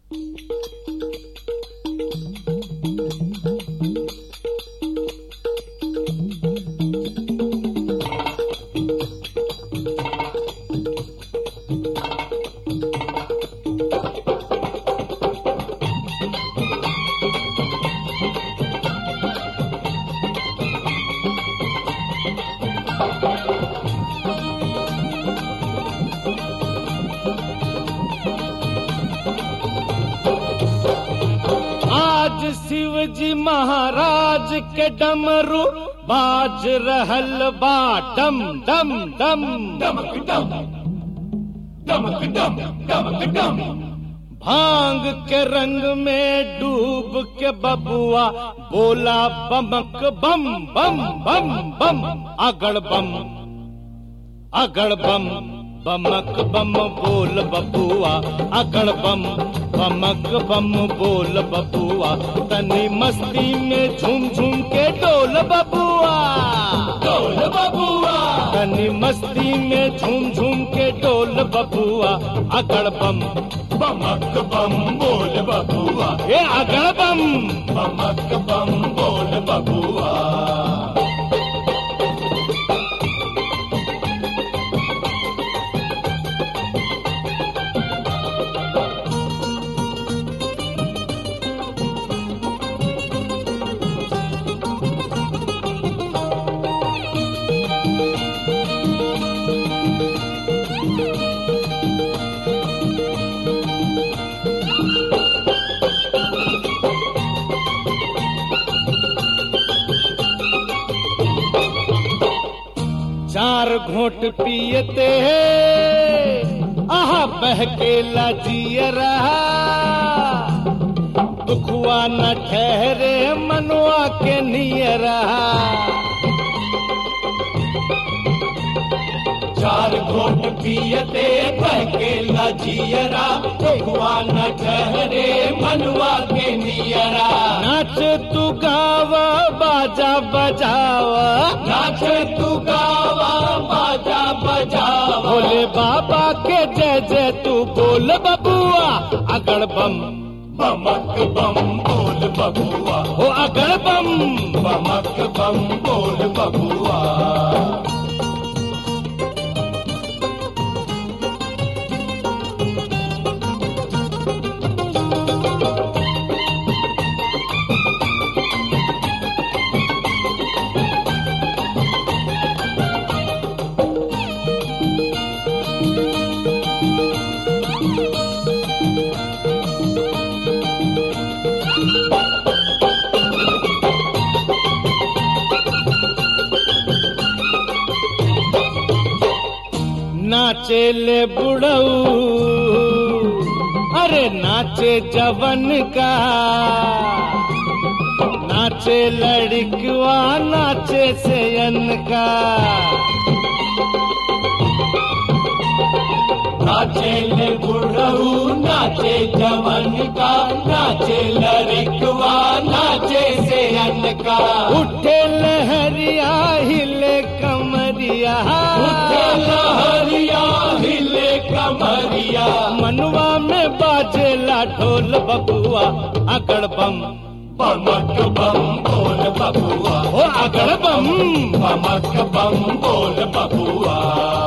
आज शिव जी महाराज के डमरू बाज रहल बा डम डम डम डमक डम डमक डम डमक डम भांग के रंग में डूब के बबुआ बोला बमक बम बम बम बम अगड़ बम अगड़ बम बमक बम बोल बबुआ अगड़ बम बमक बम बोल बबुआ तनी मस्ती में झूम झूम के डोल बबुआ डोल बबुआ तनी मस्ती में झूम झूम के डोल बबुआ अगड़ बम बमक बम बोल बबुआ ए अगड़ बम बमक बम बोल बबुआ चार घोट पियते हैं आहा बहकेला जिय रहा दुखुआ न ठहरे मनुआ के निय रहा चार घोट पियते बहके लजियरा भगवान ठहरे मनवा के नियरा नाच तू गावा बाजा बजावा नाच तू गावा बाजा बजावा भोले बाबा के जय जय तू बोल बबुआ अगड़ बम बमक बम बोल बबुआ हो अगड़ बम बमक बम बोल बबुआ नाचे ले बुढ़ऊ अरे नाचे जवन का नाचे लड़कवा नाचे सेयन का नाचे ले बुढ़ऊ नाचे जवन का नाचे लड़कवा नाचे से का उठे लहरिया हिले कमरिया उठे लहरिया हिले कमरिया मनवा में बाजेला ढोल बबुआ अगड़ बम बमक बम बोल बबुआ हो अगड़ बम बमक बम बोल बबुआ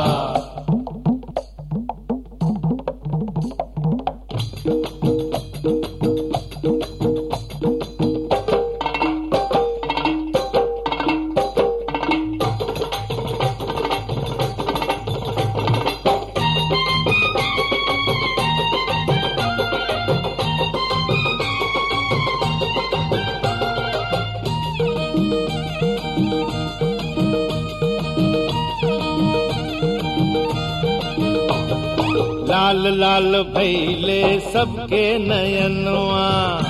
लाल लाल भैले सबके नयनवा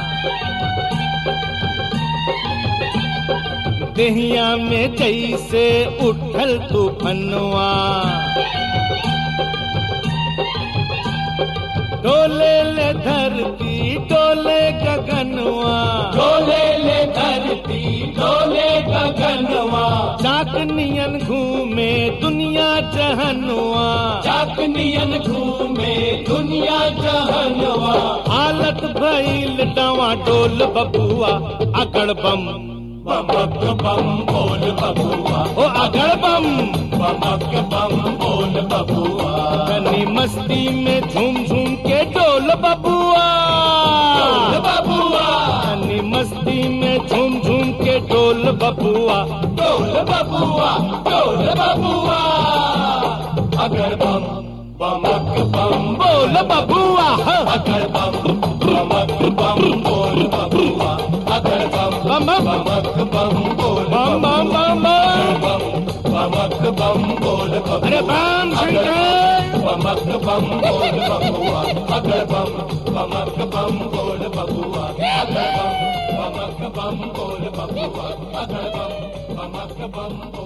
दहिया में जैसे उठल तूफनवा डोले ले धरती डोले गगनवा डोले ले धरती डोले गगनवा चाकनियन घूमे दुनिया जहनवा चाकनियन घूमे दुनिया जहनवा आल चलत भइल डवा डोल बबुआ अगड़ बम बमक बम बोल बबुआ ओ अगड़ बम बमक बम बोल बबुआ तनी मस्ती में झूम झूम के डोल बबुआ बोल बबुआ तनी मस्ती में झूम झूम के डोल बबुआ बोल बबुआ बोल बबुआ अगर बम बमक बम बोल बबुआ हाँ। अगर बम बमक बम बोल बबुआ अगर बम बम बम बमक बम बोल बम बम बम बम बम बमक बम बोल बबुआ अरे बम शंकर बमक बम बोल बबुआ अगर बम बमक बम बोल बबुआ अगर बम बमक बम बोल बबुआ अगर बम बमक बम